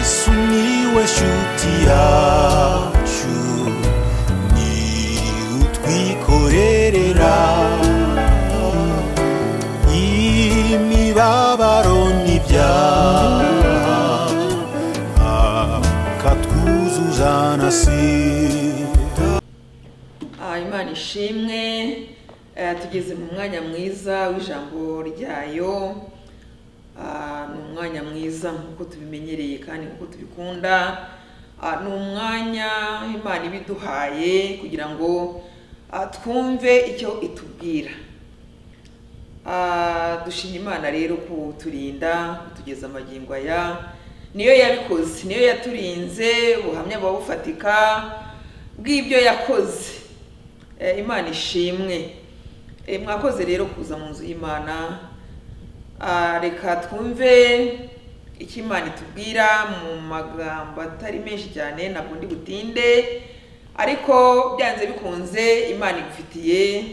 sumiłeś utiaciu ni utwikorerera imibabaro n'ibyaha akatwuzuza na sida Ah, imana ishimwe eh, tugeze mu mwanya mwiza w'ijambo ryayo Ah, ni umwanya mwiza nk'uko tubimenyereye kandi nk'uko tubikunda Ah, ni umwanya imana ibiduhaye kugira ngo ah, twumve icyo itubwira Ah, dushima imana rero kuturinda kutugeza amagingo aya niyo yabikoze niyo yaturinze ubuhamya buba bufatika bw'ibyo yakoze Eh, imana ishimwe Eh, mwakoze rero kuza mu nzu y'imana Ah, reka twumve icyo imana itubwira mu magambo atari menshi cyane ntabwo ndi butinde ariko byanze bikunze imana igufitiye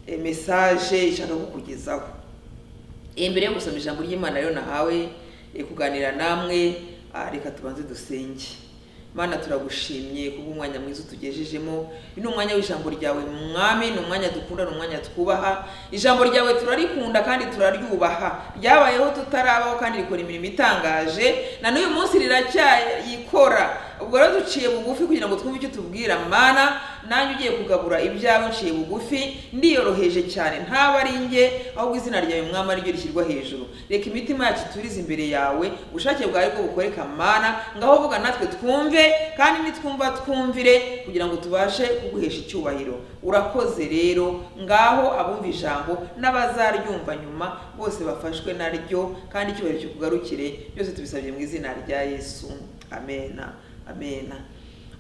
e, mesaje ishaka kukugezaho E, mbere yo gusoma ijambo ry'imana rero nahawe e, kuganira namwe ah, reka tubanze dusenge mana turagushimye kubw'umwanya mwiza utugejejemo uyu ni umwanya w'ijambo ryawe mwami ni umwanya dukunda ni umwanya twubaha ijambo ryawe turarikunda kandi turaryubaha ryabayeho tutarabaho kandi rikora imirimo itangaje na n'uyu munsi riracyayikora ubwo rero duciye bugufi kugira ngo twumve icyo tubwira mana nanjye ugiye kugabura ibyawe nciye bugufi ndiyoroheje cyane ntabwo ari njye ahubwo izina ryawe mwami ariryo rishyirwa hejuru reka imitima yacu turize imbere yawe ubushake bwawe bwo bukoreka mana ngaho vuga natwe twumve kandi nitwumva twumvire kugira ngo tubashe kuguhesha icyubahiro urakoze rero ngaho abumva ijambo n'abazaryumva nyuma bose bafashwe naryo kandi icyubahiro kikugarukire byose tubisabye mu izina rya yesu amena amena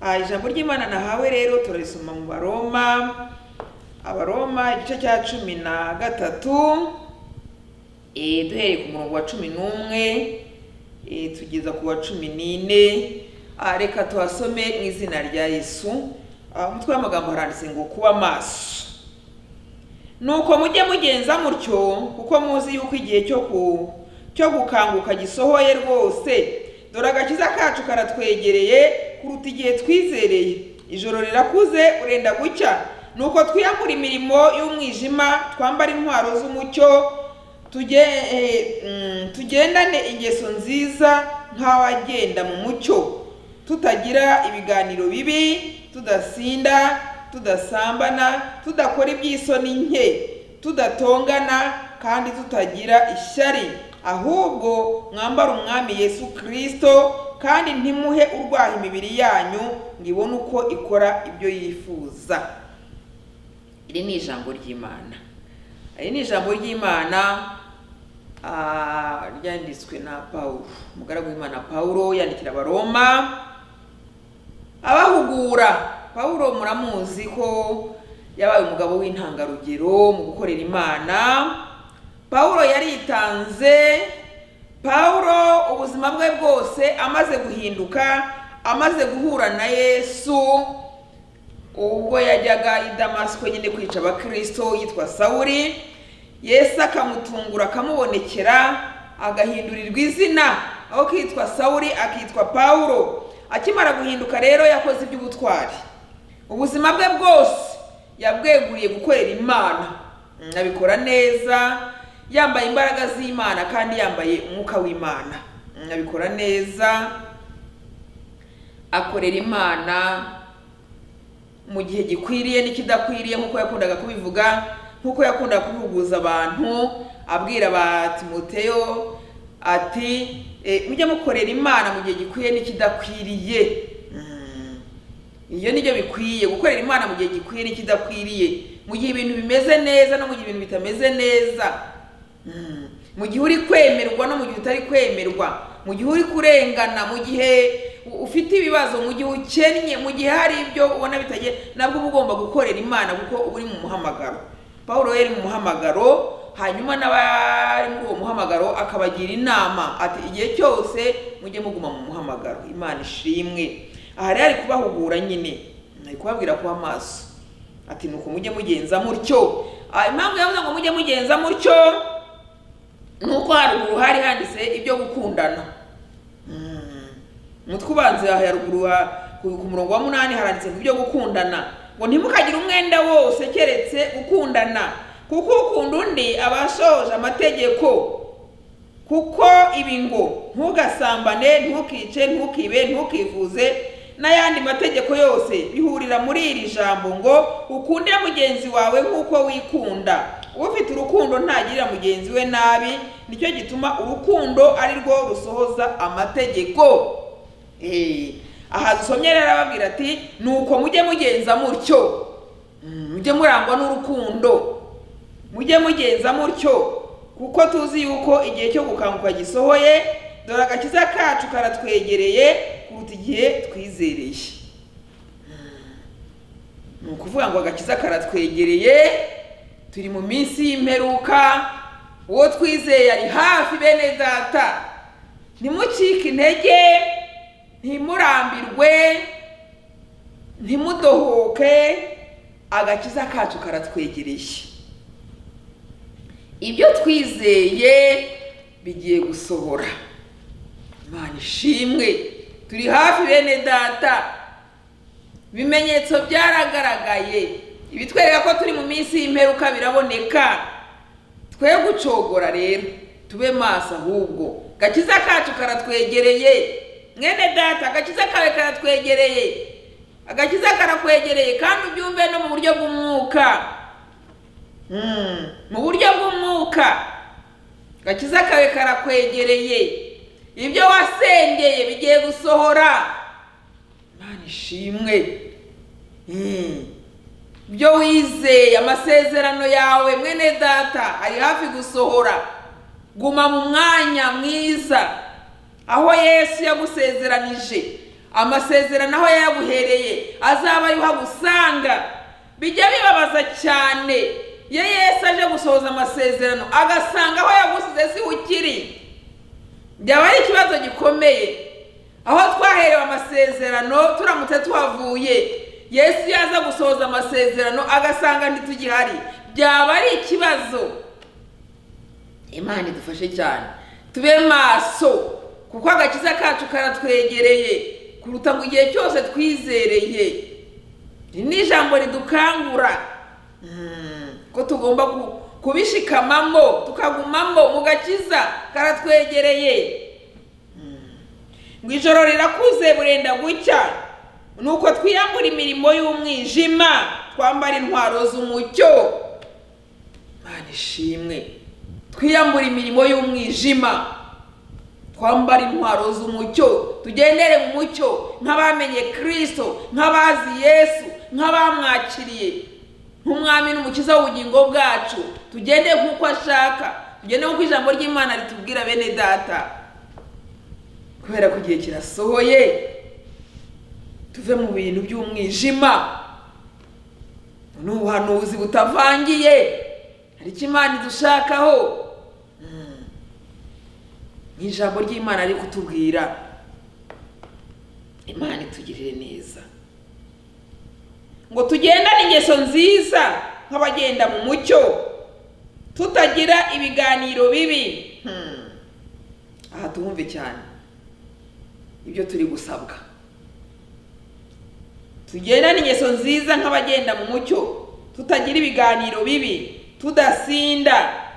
Ah, ijambo ry'imana nahawe rero turarisoma mu baroma abaroma igice cya cumi na gatatu eh, duhereye ku murongo wa cumi n'umwe eh, tugeza ku wa cumi n'ine Ah, reka tuhasome mu izina rya yesu Ah, umutwe w'amagambo haranditse ngo kuba maso nuko mujye mugenza mutyo kuko muzi yuko igihe cyo ku cyo gukanguka gisohoye rwose dore agakiza kacu karatwegereye kuruta igihe twizereye ijoro rirakuze urenda gucya nuko twiyamura imirimo y'umwijima twambara intwaro z'umucyo tujye, eh, mm, tugendane ingeso nziza nk'abagenda mu mucyo tutagira ibiganiro bibi tudasinda tudasambana tudakora iby'isoni nke tudatongana kandi tutagira ishyari ahubwo mwambara umwami yesu kirisito kandi ntimuhe urwaha imibiri yanyu ngo ibone uko ikora ibyo yifuza iri ni ijambo ry'imana iri ni ijambo ry'imana ah, ryanditswe na pawulo umugaragu w'imana pawulo yandikira abaroma abahugura pawulo muramuzi ko yabaye umugabo w'intangarugero mu gukorera imana pawulo yaritanze pawulo ubuzima bwe bwose amaze guhinduka amaze guhura na yesu ubwo yajyaga i damasiko nyine kwica abakirisito yitwa sawuri yesu akamutungura akamubonekera agahindurirwa izina aho kitwa sawuri akitwa pawulo akimara guhinduka rero yakoze iby'ubutwari ubuzima bwe bwose yabweguriye gukorera imana Mm, abikora neza yambaye imbaraga z'imana kandi yambaye umwuka w'imana Mm, abikora neza akorera imana mu gihe gikwiriye n'ikidakwiriye nk'uko yakundaga kubivuga nk'uko yakundaga kubihuguza abantu abwira ba timoteyo ati "Eh, mujye mukorera imana mu gihe gikwiriye n'ikidakwiriye Mm. ibyo nibyo bikwiye gukorera imana mu gihe gikwiriye n'ikidakwiriye mu gihe ibintu bimeze neza no mu gihe ibintu bitameze neza Mm. mu gihe uri kwemerwa no mu gihe utari kwemerwa mu gihe uri kurengana mu gihe u- ufite ibibazo mu gihe ukennye mu gihe hari ibyo ubona bitagiye nabwo uba ugomba gukorera imana kuko uba uri mu muhamagaro pawulo yari mu muhamagaro hanyuma n'abari muri uwo muhamagaro akabagira inama ati igihe cyose mujye muguma mu muhamagaro imana ishimwe aha rero ari kubahugura nyine ari kubabwira kuba maso ati nuko mujye mugenza mutyo Ah, impamvu yavuze ngo mujye mugenza mutyo nuko haruguru hari handitse ibyo gukundana Mm. umutwe ubanza ya ruguru wa- ku ku murongo wa munani haranditse ngo ibyo gukundana ngo ntimukagire umwenda wose keretse gukundana kuko ukunda undi aba ashoje amategeko kuko ibi ngo ntugasambane ntukice ntukibe ntukivuze n'ayandi mategeko yose bihurira muri iri jambo ngo ukunde mugenzi wawe nk'uko wikunda ufite urukundo ntagirira mugenzi we nabi nicyo gituma urukundo ari rwo rusohoza amategeko Eh, aha dusomye rero arababwira ati nuko mujye mugenza mutyo Mm, mujye murangwa n'urukundo mujye mugenza mutyo kuko tuzi yuko igihe cyo gukanguka gisohoye dore agakiza kacu karatwegereye kuruta igihe twizereye Mm, ni ukuvuga ngo agakiza karatwegereye turi mu minsi y'imperuka uwo twizeye ari hafi bene data ntimucike intege ntimurambirwe ntimudohoke agakiza kacu karatwegereye ibyo twizeye bigiye gusohora imana ishimwe turi hafi bene data ibimenyetso byaragaragaye ibitwereka ko turi mu minsi y'imperuka biraboneka twe gucogora rero tube maso ahubwo gakiza kacu karatwegereye mwene data agakiza kawe karatwegereye agakiza karakwegereye kandi ubyumve no mu buryo bw'umwuka Mm, mu buryo bw'umwuka gakiza kawe karakwegereye ibyo wasengeye bigiye gusohora imana ishimwe Mm. ibyo wizeye amasezerano yawe mwene data ari hafi gusohora guma mu mwanya mwiza aho yesu yagusezeranije amasezerano aho yayaguhereye azaba ariho agusanga bijya bibabaza cyane iyo yesu aje gusohoza amasezerano agasanga aho yagusize si ukiri byaba ari ikibazo gikomeye aho twaherewe amasezerano turamutse tuhavuye yesu iyo aza gusohoza amasezerano agasanga ntitugihari byaba ari ikibazo imana idufashe cyane tube maso kuko agakiza kacu karatwegereye kuruta ngo igihe cyose twizereye iri ni ijambo ridukangura Mm, ko tugomba ku- kubishikamamo tukagumamo mu gakiza karatwegereye ngo ijoro rirakuze burenda gucya nuko twiyambura imirimo y'umwijima twambara intwaro z'umucyo mana ishimwe twiyambura imirimo y'umwijima twambara intwaro z'umucyo tugendere mu mucyo nk'abamenye kirisito nk'abazi yesu nk'abamwakiriye nk'umwami n'umukiza w'ubugingo bwacu tugende nk'uko ashaka tugende nk'uko ijambo ry'imana ritubwira bene data kubera ko igihe kirasohoye tuve mu bintu by'umwijima ni ubuhanuzi butavangiye hari icyo imana idushakaho Mm. ni ijambo ry'imana ari kutubwira imana itugirire neza ngo tugendane ingeso nziza nk'abagenda mu mucyo tutagira ibiganiro bibi Hmm. aha tuhumve cyane ibyo turi gusabwa tugendane ingeso nziza nk'abagenda mu mucyo tutagira ibiganiro bibi tudasinda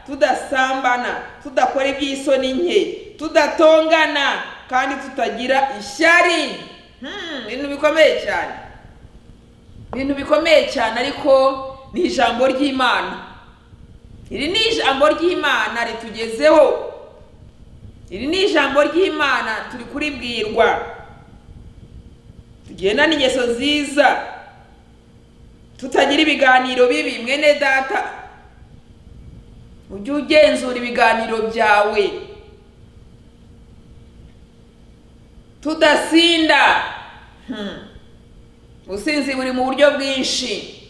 tudasambana tudakora iby'isoni nke tudatongana kandi tutagira ishyari Hmm, ibintu bikomeye cyane ibintu bikomeye cyane ariko ni ijambo ry'imana iri ni ijambo ry'imana ritugezeho iri ni ijambo ry'imana turi kuribwirwa tugendane ingeso nziza tutagira ibiganiro bibi mwene data ujye ugenzura ibiganiro byawe tudasinda Hmm. ubusinzi buri mu buryo bwinshi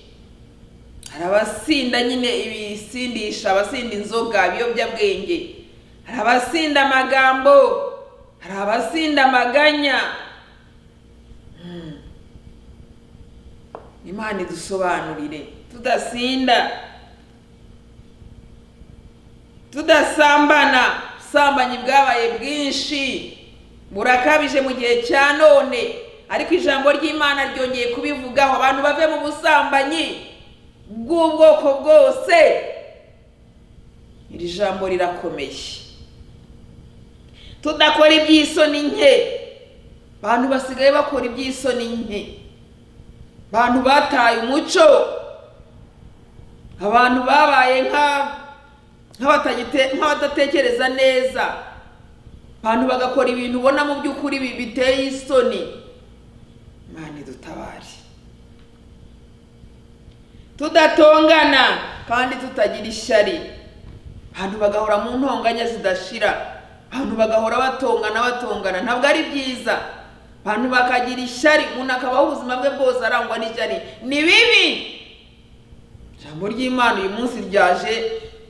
hari abasinda nyine ibisindisha abasinda inzoga ibiyobyabwenge hari abasinda amagambo hari abasinda amaganya Hmm. imana idusobanurire tudasinda tudasambana ubusambanyi bwabaye bwinshi burakabije mu gihe cya none ariko ijambo ry'imana ryongeye kubivugaho abantu bave mu busambanyi bw'ubwoko bwose iri jambo rirakomeye tudakora iby'isoni nke abantu basigaye bakora iby'isoni nke abantu bataye umuco abantu babaye nka- nk'abatagite- nk'abadatekereza neza abantu bagakora ibintu ubona mu by'ukuri bi- biteye isoni imana idutabare tudatongana kandi tutagira ishyari abantu bagahora mu ntonganya zidashira abantu bagahora batongana batongana ntabwo ari byiza abantu bakagira ishyari umuntu akabaho ubuzima bwe bwose arangwa n'ishyari ni bibi ijambo ry'imana uyu munsi ryaje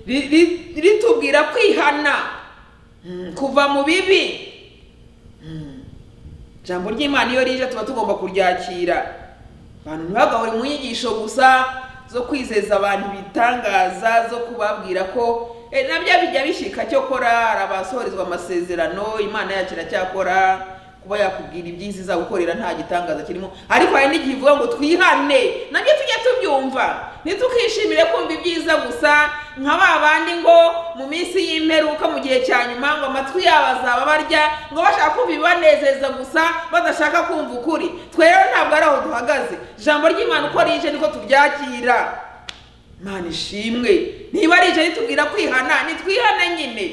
ri- ri- ritubwira kwihana Mm, kuva mu bibi Mm. ijambo ry'imana iyo rije tuba tugomba kuryakira abantu ntibagahore mu nyigisho gusa zo kwizeza abantu ibitangaza zo kubabwira ko eh, nabyo bijya bishika cyo kora hari abasohorezwa amasezerano imana yacu iracyakora kuba yakubwira ibyiza izagukorera nta gitangaza kirimo ariko hari n'igihe ivuga ngo twihane nabyo tujye tubyumva ntitukishimire kumva ibyiza gusa nka ba bandi ngo mu minsi y'imperuka mu gihe cya nyuma ngo amatwi yabo azaba barya ngo bashaka kumva ibibanezeza gusa badashaka kumva ukuri twe rero ntabwo ari aho duhagaze ijambo ry'imana uko rije niko turyakira imana ishimwe niba rije ritubwira kwihana nitwihane nyine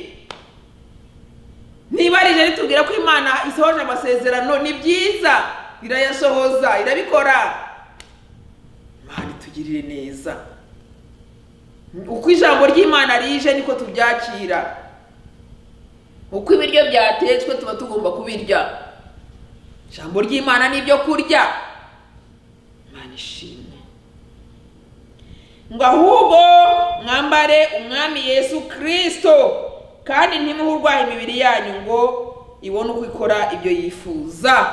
niba rije ritubwira ko imana isohoje amasezerano ni byiza irayasohoza irabikora imana itugirire neza uko ijambo ry'imana rije niko tubyakira uko ibiryo byatetswe tuba tugomba kubirya ijambo ry'imana ni ibyo kurya imana ishimwe ngo ahubwo mwambare umwami yesu kirisito kandi ntimuhe urwaha imibiri yanyu ngo ibone uko ikora ibyo yifuza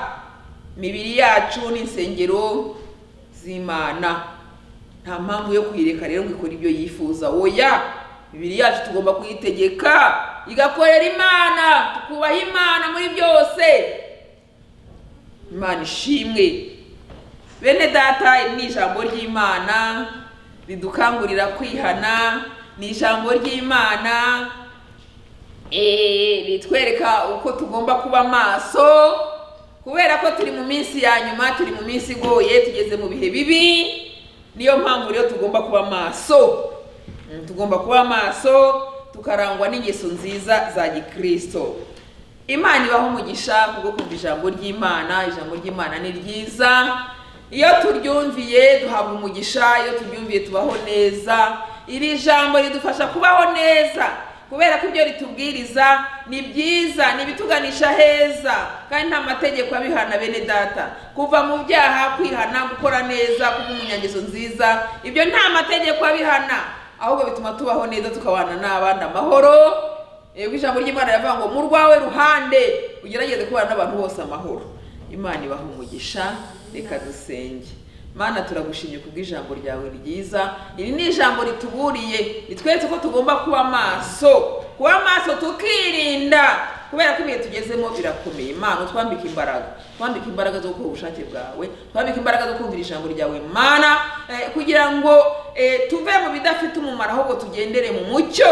imibiri yacu ni insengero z'imana nta mpamvu yo kuyireka rero ngo ikore ibyo yifuza oya imibiri yacu tugomba kuyitegeka igakorera imana tukubaha imana muri byose imana ishimwe bene data iri ni ijambo ry'imana ridukangurira kwihana ni ijambo ry'imana eh, ritwereka uko tugomba kuba maso kubera ko turi mu minsi ya nyuma turi mu minsi igoye tugeze mu bihe bibi niyo mpamvu rero tugomba kuba maso Mm, tugomba kuba maso tukarangwa n'ingeso nziza za gikristo imana ibaho umugisha kubwo kumva ijambo ry'imana ijambo ry'imana ni ryiza iyo turyumviye duhabwa umugisha iyo turyumviye tubaho neza iri jambo ridufasha kubaho neza kubera ko ibyo ritubwiriza ni byiza ni ibituganisha heza kandi nta mategeko abihana bene data kuva mu byaha kwihana gukora neza kuba umunyangeso nziza ibyo nta mategeko abihana ahubwo bituma tubaho neza tukabana n'abandi amahoro yego ijambo ry'imana riravuga ngo mu rwawe ruhande ugerageze kubana n'abantu bose amahoro imana ibaha umugisha reka dusenge mana turagushimye kubw'ijambo ryawe ryiza iri ni ijambo rituburiye ritweretse ko tugomba kuba maso kuba maso tukirinda kubera ko ibihe tugezemo birakomeye imana utwambike imbaraga twambike imbaraga zo gukora ubushake bwawe twambike imbaraga zo kumvira ijambo ryawe mana eh, kugira ngo eh, tuve mu bidafite umumaro ahubwo tugendere mu mucyo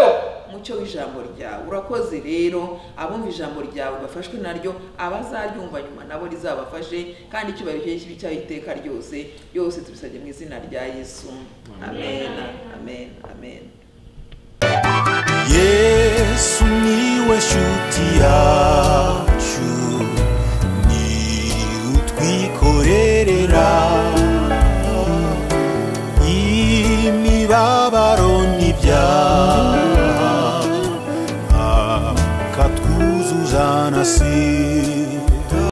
umucyo w'ijambo ryawe urakoze rero abumva ijambo ryawe bafashwe naryo abazaryumva nyuma nabo rizabafashe kandi icyubahiro cyawe cyawe iteka ryose byose tubisabye mu izina rya yesu amen amen amen yesu niwe shu